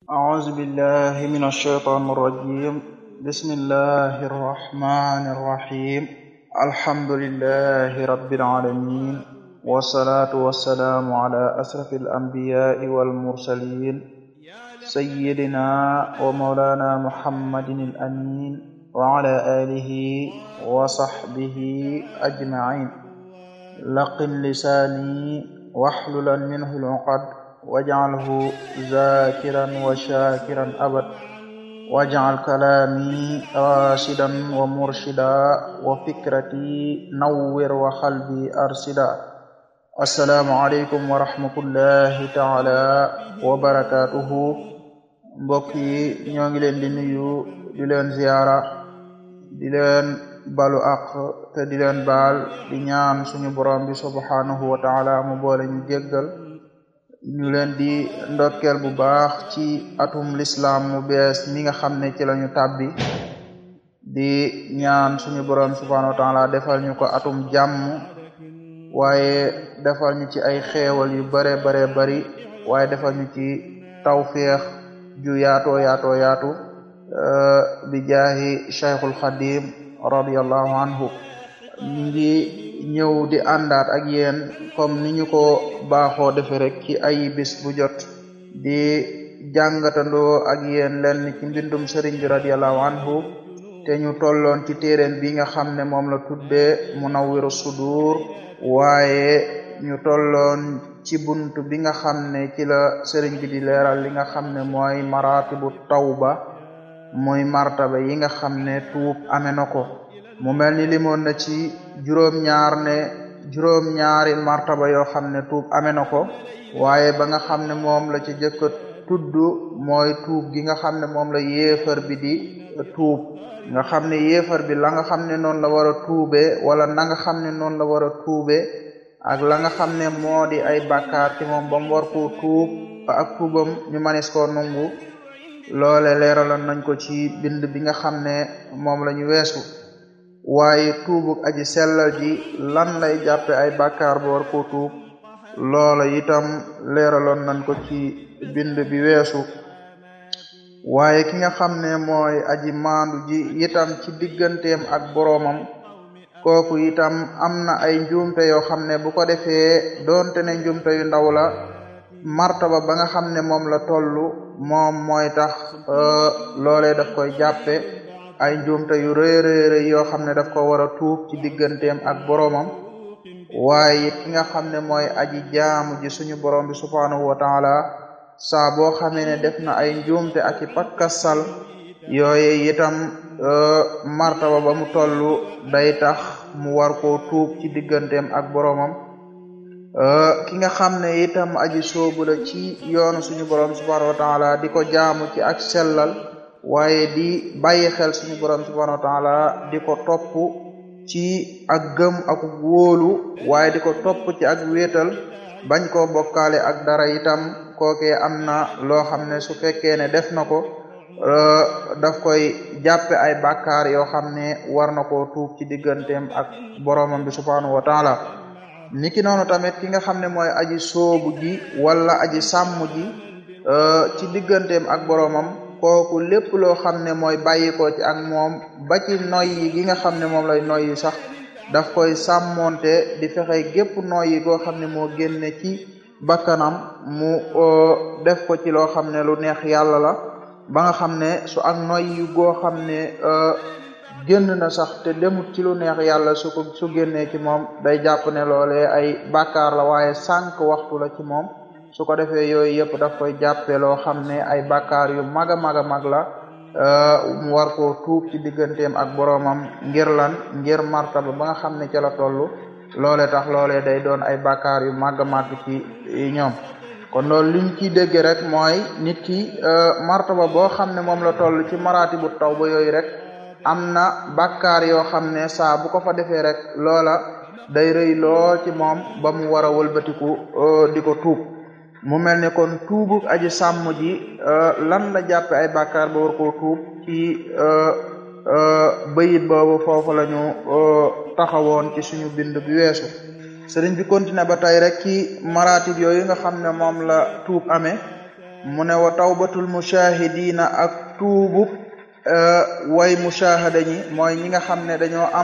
أعوذ بالله من الشيطان الرجيم بسم الله الرحمن الرحيم الحمد لله رب العالمين والصلاة والسلام على أشرف الأنبياء والمرسلين سيدنا ومولانا محمد الأمين وعلى آله وصحبه أجمعين لقن لساني واحللا منه العقد واجعله ذاكرا وشاكرا أبد واجعل كلامي راشدا ومرشدا وفكرتي نور وقلبي أرشدا السلام عليكم ورحمة الله تعالى وبركاته mbokk yi ñoo ngi leen di nuyu di leen ziyaara di leen balu àq te di leen baal di ñaan suñu borom bi subhanahu wa taala mu boole ñu jéggal ñu leen di ndokkeel bu baax ci atum lislaam mu bees mi nga xam ne ci lañu tàbbi di ñaan suñu borom subhanahu wa taala defal ñu ko atum jàmm waaye defal ñu ci ay xeewal yu bare bare bari waaye defal ñu ci tawféex ju yaatoo yaatoo yaatu bi jaahi cheikhul xadim radiallahu anhu ñu ngi ñëw di àndaat ak yéen comme ni ñu ko baaxoo defe rek ci ay bis bu jot di jàngatandoo ak yéen lenn ci mbindum sëriñ bi radiallahu anhu te ñu tolloon ci téeréen bi nga xam ne moom la tuddee munawwiru sudur waaye ñu tolloon ci bunt bi nga xam ne ci la sëriñ bi di leeral li nga xam ne mooy maratibu tawba muy martaba yi nga xam ne tuub amee na ko mu mel ni limoon na ci juróom-ñaar ne juróom-ñaari martaba yoo xam ne tuub amee na ko waaye ba nga xam ne moom la ci jëkk tudd mooy tuub gi nga xam ne moom la yéefar bi di tuub nga xam ne yéefar bi la nga xam ne noonu la war a tuube wala na nga xam ne noonu la war a tuube ak la nga xam ne moo di ay bàkkaar ci moom ba mu war koo tuub ba ak tuubam ñu manis koo nungu loole leeraloon nañ ko ci bind bi nga xam ne moom la ñu weesu waaye tuubuk aji sellal ji lan lay jàppe ay bàkkaar ba war koo tuub loola itam leeraloon nañ ko ci bind bi weesu waaye ki nga xam ne mooy aji maandu ji itam ci digganteem ak boroomam kooku itam am na ay njuumte yoo xam ne bu ko defee doonte ne njuumte yu ndaw la martaba ba nga xam ne moom la tollu moom mooy tax loolee daf koy jàppe ay njuumte yu rëy rëy rëy yoo xam ne daf ko war a tuub ci digganteem ak boroomam waaye it ki nga xam ne mooy aji jaamu ji suñu borom bi subhanahu wa taala saa boo xamee ne def na ay njuumte ak i pakkasal yooye itam martaba ba mu tollu day tax mu war koo tuub ci digganteem ak boroomam ki nga xam ne itam aji soobu la ci yoonu suñu borom subhanahu wa taala di ko jaamu ci ak sellal waaye di bàyyi xel suñu borom subhanahu wa taala di ko topp ci ak gëm ak wóolu waaye di ko topp ci ak wéetal bañ koo bokkaale ak dara itam kookee am na loo xam ne su fekkee ne def na ko daf koy jàppe ay bàkkaar yoo xam ne war na koo tuub ci digganteem ak boromam bi subhanahu wa taala niki noonu tamit ki nga xam ne mooy aji soobu ji wala aji sàmm ji ci digganteem ak boromam kooku lépp loo xam ne mooy bàyyi ko ci ak moom ba ci noyyi gi nga xam ne moom lay noyyi sax daf koy sàmmonte di fexe gépp noyyi goo xam ne moo génne ci bakkanam mu def ko ci loo xam ne lu neex yàlla la ba nga xam ne su ak noyyi goo xam ne génn na sax te demut ci lu neex yàlla su ko su génnee ci moom day jàpp ne loolee ay bàkkaar la waaye sànq waxtu la ci moom su ko defee yooyu yëpp daf koy jàppe loo xam ne ay bàkkaar yu mag a mag a mag la mu war koo tuub ci digganteem ak boroomam ngir lan ngir martaba ba nga xam ne ca la toll loole tax loolee day doon ay bàkkaar yu mag a mag ci ñoom kon loolu liñ ciy dégg rek mooy nit ki martaba boo xam ne moom la toll ci maraati bu taw ba yooyu rek am na bàkkaar yoo xam ne saa bu ko fa defee rek loola day rëy lool ci moom ba mu war a wëlbatiku di ko tuub mu mel ne kon tuubuk aji sàmm ji lan la jàppe ay bàkkaar ba war koo tuub ci bayit boobu foofu la ñu taxawoon ci suñu bind bi weesu sëriñ bi continué ba tey rek ci maratib yooyu nga xam ne moom la tuub amee mu ne wa tawbatul mushahidina ak tuubub way mushahada ñi mooy ñi nga xam ne dañoo am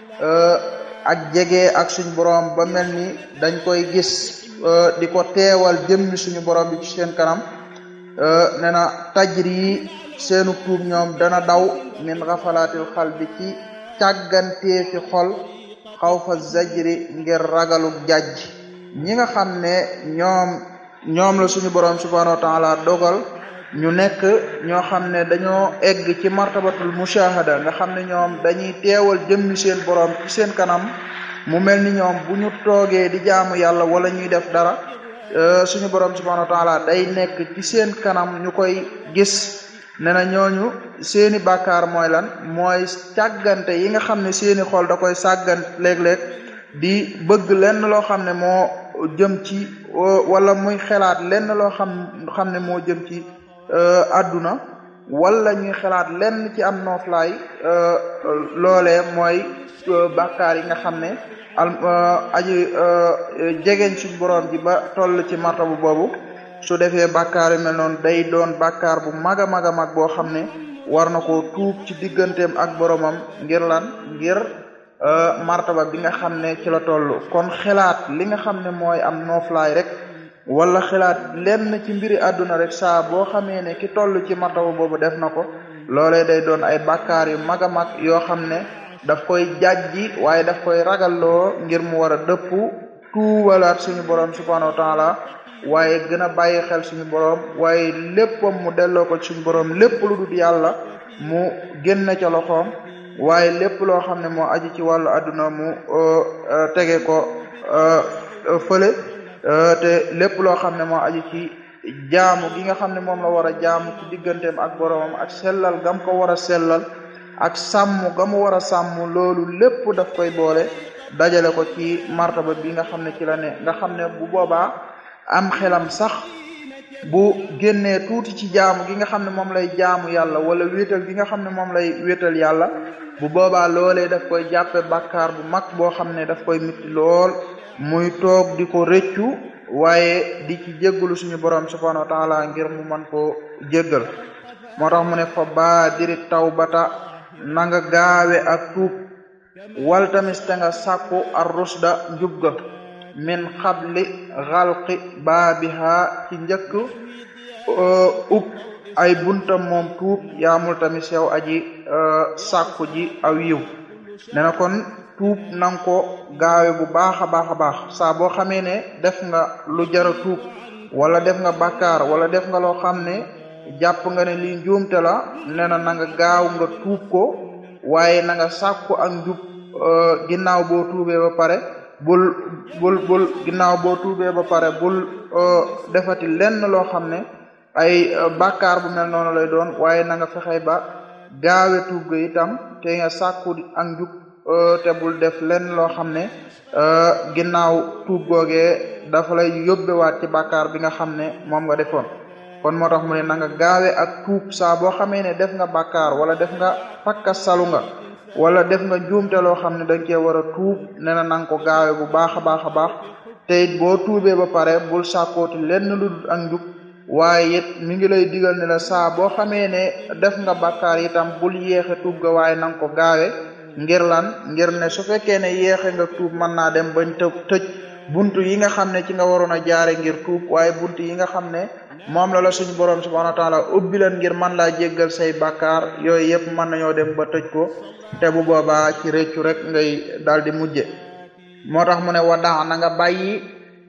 ak jege ak suñu borom ba mel ni dañ koy gis di ko teewal jëmmi suñu borom bi ci seen kanam nee na tajri seenu tuub ñoom dana daw min xafalaatil xal bi ci càggantee fi xol xaw fa zajri ngir ragalu jajj ñi nga xam ne ñoom ñoom la suñu borom subhanahu wa taala dogal ñu nekk ñoo xam ne dañoo egg ci martabatul mushahada nga xam ne ñoom dañuy teewal jëmmi seen borom ci seen kanam mu mel ni ñoom bu ñu toogee di jaamu yàlla wala ñuy def dara suñu borom subhanahu wa taala day nekk ci seen kanam ñu koy gis ne na ñooñu seeni bàkkaar mooy lan mooy càggante yi nga xam ne seeni xol da koy sàggan léeg-léeg di bëgg lenn loo xam ne moo jëm ci wala muy xelaat lenn loo xam xam ne moo jëm ci àdduna wala ñuy xalaat lenn ci am nooflaay loolee mooy bàkkaar yi nga xam ne al aji jegeñ suñ borom ji ba toll ci martabu boobu su defee bàkkaar yu mel noonu day doon bàkkaar bu mag a mag a mag boo xam ne war na ko tuub ci digganteem ak boromam ngir lan ngir martaba bi nga xam ne ci la toll kon xelaat li nga xam ne mooy am nooflaay rek wala xalaat lenn ci mbiri àdduna rek saa boo xamee ne ki toll ci martaba boobu def na ko loolee day doon ay bàkkaar yu mag a mag yoo xam ne daf koy jàjji waaye daf koy ragalloo ngir mu war a dëpp tuubalaat suñu borom subhanahu wa taala waaye gën a bàyyi xel suñu borom waaye léppam mu delloo ko suñu borom lépp lu dul yàlla mu génn ca loxoom waaye lépp loo xam ne moo aji ci wàllu àdduna mu tege ko fële te lépp loo xam ne moo aju ci jaamu gi nga xam ne moom la war a jaamu ci digganteem ak boromam ak sellal gam ko war a sellal ak sàmm ga mu war a sàmm loolu lépp daf koy boole dajale ko ci martaba bi nga xam ne ci la ne nga xam ne bu boobaa am xelam sax bu génnee tuuti ci jaamu gi nga xam ne moom lay jaamu yàlla wala wéetal gi nga xam ne moom lay wéetal yàlla bu boobaa loolee daf koy jàppe bàkkaar bu mag boo xam ne daf koy mitti lool muy toog di ko rëccu waaye di ci jéggalu suñu borom subhanahu wa taala ngir mu mën koo jéggal moo tax mu ne fa baadiri tawbata na nga gaawe ak tuub wal tamis te nga sàkku ar rusda njub ga min xabli xalqi baabiha ci njëkk ub ay buntam moom tuub yaamul tamis yow aji sàkku ji aw yiw ne na kon tuub nanga ko gaawe bu baax a baax a baax saa boo xamee ne def nga lu jara tuub wala def nga bàkkaar wala def nga loo xam ne jàpp nga ne lii njuumte la nee na na nga gaaw nga tuub ko waaye na nga sàkku ak njub ginnaaw boo tuubee ba pare bul bul bul ginnaaw boo tuubee ba pare bul defati lenn loo xam ne ay bàkkaar bu mel noonu lay doon waaye na nga fexe ba gaawe tuub ga itam te nga sàkku ak njub te bul def lenn loo xam ne ginnaaw tuub googee dafa lay yóbbewaat ci bàkkaar bi nga xam ne moom nga defoon kon moo tax mu ne na nga gaawe ak tuub saa boo xamee ne def nga bàkkaar wala def nga fakka salu nga wala def nga njuumte loo xam ne dañ cee war a tuub ne na nanga ko gaawe bu baax a baax a baax te it boo tuubee ba pare bul sàkkooti lenn lu dul ak njub waaye it mi ngi lay digal ne la saa boo xamee ne def nga bàkkaar itam bul yéexe tuub ga waaye nanga ko gaawe ngir lan ngir ne su fekkee ne yéexe nga tuub mën naa dem bañ të tëj buntu yi nga xam ne ci nga waroon a jaare ngir tuub waaye buntu yi nga xam ne moom la la suñu borom subhanahu wa taala ubbi leen ngir mën laa jéggal say bàkkaar yooyu yëpp mën nañoo dem ba tëj ko te bu boobaa ci réccu rek ngay daal di mujje moo tax mu ne wadaa na nga bàyyi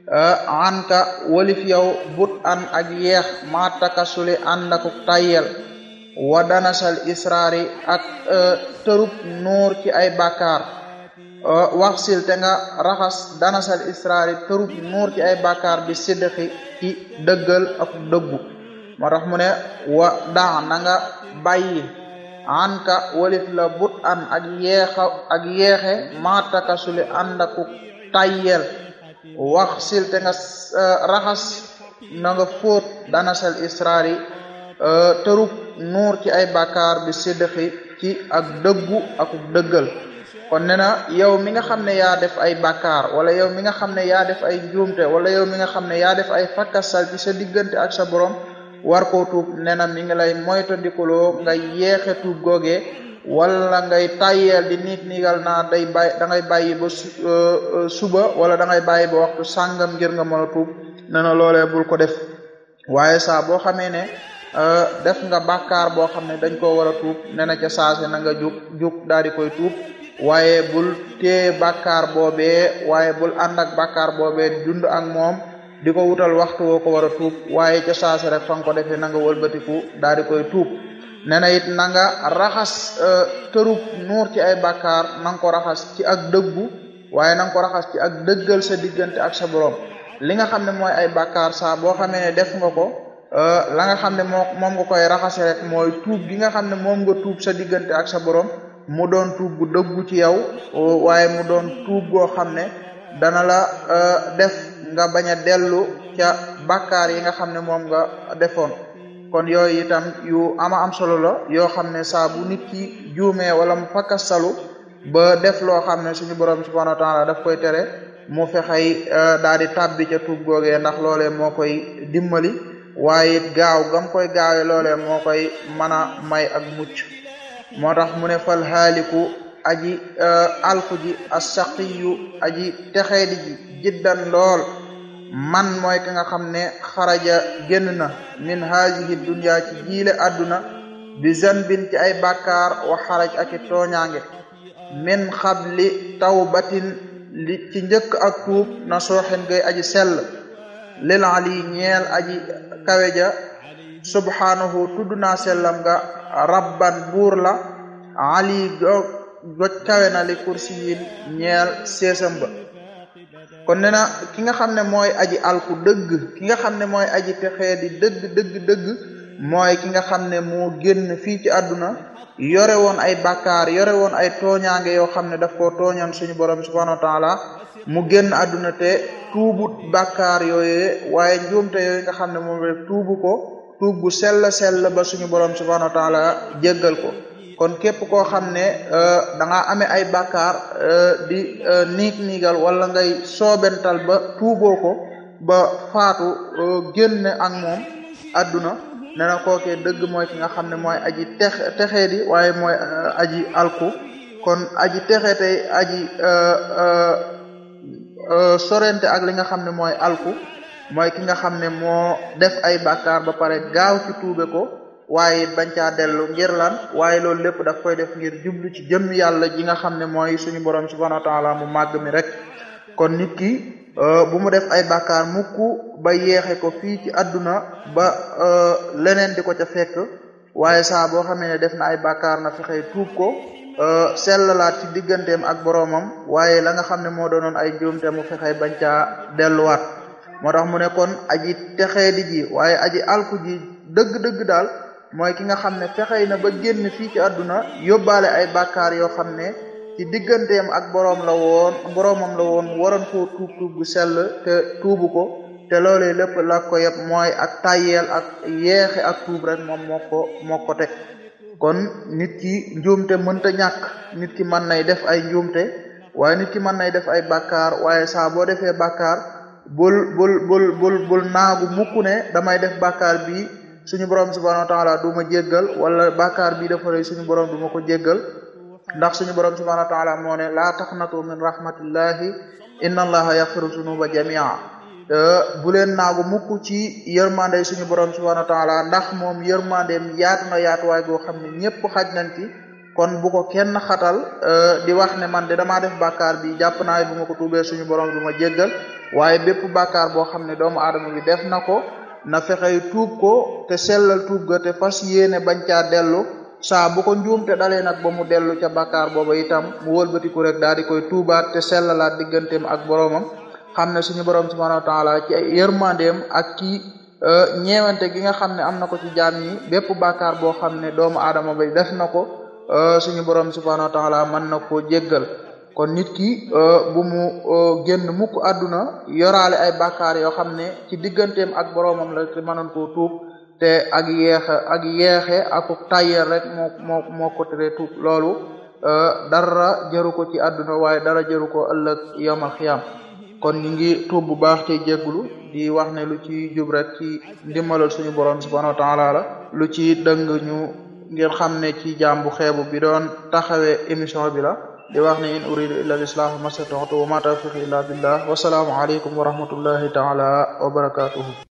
anka walif yow but an ak yeex ma takasuli ànd ak tayyel wa danasal israari ak tërub nuur ci ay bàkkaar waxsil te nga raxas danasal israari tërub nuur ci ay bàkkaar bi siddiqi ci dëggal ak dëggu moo tax mu ne wa daa na nga bàyyi anka walif la but an ak yeexa ak yeexe mataka suli ànd aku tayyel wax sil te nga raxas na nga fóot danasal israari tërub nuur ci ay bàkkaar bi siddiqi ci ak dëggu ak dëggal kon ne na yow mi nga xam ne yaa def ay bàkkaar wala yow mi nga xam ne yaa def ay njuumte wala yow mi nga xam ne yaa def ay fakkasal ci sa diggante ak sa borom war koo tuub nee na mi ngi lay moytandikuloo nga yeexe tuub googee wala ngay tayyeel di niit niigal naa day bàyyi da ngay bàyyi ba suba wala da ngay bàyyi ba waxtu sàngam ngir nga mën a tuub nee na loolee bul ko def waaye saa boo xamee ne def nga bàkkaar boo xam ne dañ koo war a tuub nee na ca saase na nga jug jug daal di koy tuub waaye bul tee bàkkaar boobee waaye bul ànd ak bàkkaar boobee dund ak moom di ko wutal waxtu woo ko war a tuub waaye ca saase rek fa nga ko defee na nga wëlbatiku daal di koy tuub nee na it na nga raxas tërub nuur ci ay bàkkaar na nga ko raxas ci ak dëggu waaye na nga ko raxas ci ak dëggal sa diggante ak sa borom li nga xam ne mooy ay bàkkaar saa boo xamee ne def nga ko la nga xam ne moo moom nga koy raxase rek mooy tuub gi nga xam ne moom nga tuub sa diggante ak sa borom mu doon tuub gu dëggu ci yow waaye mu doon tuub goo xam ne dana la def nga bañ a dellu ca bàkkaar yi nga xam ne moom nga defoon kon yooyu itam yu ama am solo la yoo xam ne saa bu nit ki juumee wala mu fakkastalu ba def loo xam ne suñu borom subhanahu wa taala daf koy tere mu fexey daal di tàbbi ca tuub googee ndax loolee moo koy dimbali waaye it gaaw gam koy gaawee loolee moo koy mën a may ak mucc moo tax mu ne fal xaaliku aji alku ji assaqiyu aji texeedi ji jiddan lool man mooy ki nga xam ne xaraja génn na min haadihi dunya ci jiile àdduna bi zanbin ci ay bàkkaar wa xaraj ak i tooñaange min xabli tawbatin li ci njëkk ak tuub na sooxen gay aji sell lil ali ñeel aji kawe ja subhanahu tudd naa sellam nga rabban buur la ali goj kawe na li kursi yin ñeel seesam ba kon nee na ki nga xam ne mooy aji alku dëgg ki nga xam ne mooy aji texee di dëgg dëgg dëgg mooy ki nga xam ne moo génn fii ci àdduna yore woon ay bàkkaar yore woon ay tooñaange yoo xam ne daf koo tooñoon suñu borom subhanahu wa taala mu génn àdduna te tuubut bàkkaar yooyee waaye njuumte yooyu nga xam ne moom rek tuubu ko tuub gu sell sell ba suñu borom subhanahu wa taala jéggal ko kon képp koo xam ne da nga amee ay bàkkaar di niig niigal wala ngay soobental ba tuuboo ko ba faatu génn ak moom àdduna nee na kookee dëgg mooy ki nga xam ne mooy aji tex texee di waaye mooy aji alku kon aji texe tey aji sorente ak li nga xam ne mooy alku mooy ki nga xam ne moo def ay bàkkaar ba pare gaaw ci tuube ko waaye bañ caa dellu ngir lan waaye loolu lépp daf koy def ngir jublu ci jëm yàlla ji nga xam ne mooy suñu borom subhanahu wa taala mu màgg mi rek kon nit ki bu mu def ay bàkkaar mukk ba yeexe ko fii ci àdduna ba leneen di ko ca fekk waaye saa boo xamee ne def na ay bàkkaar na fexey tuub ko sellalaat ci digganteem ak boroomam waaye la nga xam ne moo doonoon ay njuumte mu fexey bañ caa delluwaat moo tax mu ne kon aji texeedi ji waaye aji alku ji dëgg-dëgg daal mooy ki nga xam ne fexey na ba génn fii ci àdduna yóbbaale ay bàkkaar yoo xam ne ci digganteem ak boroom la woon boroomam la woon waroon koo tuub tuub gu sell te tuubu ko te loolee lépp la ko yëpp mooy ak tayeel ak yeexe ak tuub rek moom moo ko moo ko teg kon nit ki njuumte mënta ñàkk nit ki mën nay def ay njuumte waaye nit ki mën nay def ay bàkkaar waaye saa boo defee bàkkaar bul bul bul bul bul naagu mukk ne damay def bàkkaar bi suñu borom subhanahu wa taala du ma jéggal wala bàkkaar bi dafa rëy suñu borom du ma ko jéggal ndax suñu borom subhanahu wa taala moo ne laa taqnatu min rahmatillahi inna allaha yaghfiru zunuba jamia bu leen naagu mukk ci yërmande suñu borom subhanahu wa taala ndax moom yërmandeem yaatu na yaatuwaay goo xam ne ñëpp xaj nañ ci kon bu ko kenn xatal di wax ne man de damaa def bàkkaar bi jàpp naa bu ma ko tuubee suñu borom du ma jéggal waaye bépp bàkkaar boo xam ne doomu aadama bi def na ko na fexey tuub ko te sellal tuub ga te fas yéene bañ caa dellu saa bu ko njuumte dalee nag ba mu dellu ca bàkkaar booba itam mu wëlbatiku rek daal di koy tuubaat te sellalaat digganteem ak boroomam xam ne suñu borom subhanahu wa taala ci ay yërmandeem ak ci ñeewante gi nga xam ne am na ko ci jaam ñi bépp bàkkaar boo xam ne doomu aadama bay def na ko suñu borom subhanahu wa taala mën na koo jéggal kon nit ki bu mu génn mukk àdduna yoraale ay bàkkaar yoo xam ne ci digganteem ak boroomam la te mënoon koo tuub te ak yeexe ak yeexe ak tayyel rek moo moo moo ko tere tuub loolu dara jëru ko ci àdduna waaye dara jëru ko ëllëg yawmal xiyam kon ñu ngi tuub bu baax te jéggulu di wax ne lu ci jub rek ci ndimbalal suñu borom subhanahu wa taala la lu ci dëng ñu ngeen xam ne ci jaam bu xeebu bi doon taxawee émission bi la di wax ne in uridu illa al-islah mastata'tu wa ma tawfiqi illa billah wa salaamu alaykum wa rahmatullahi taala wa barakatuhu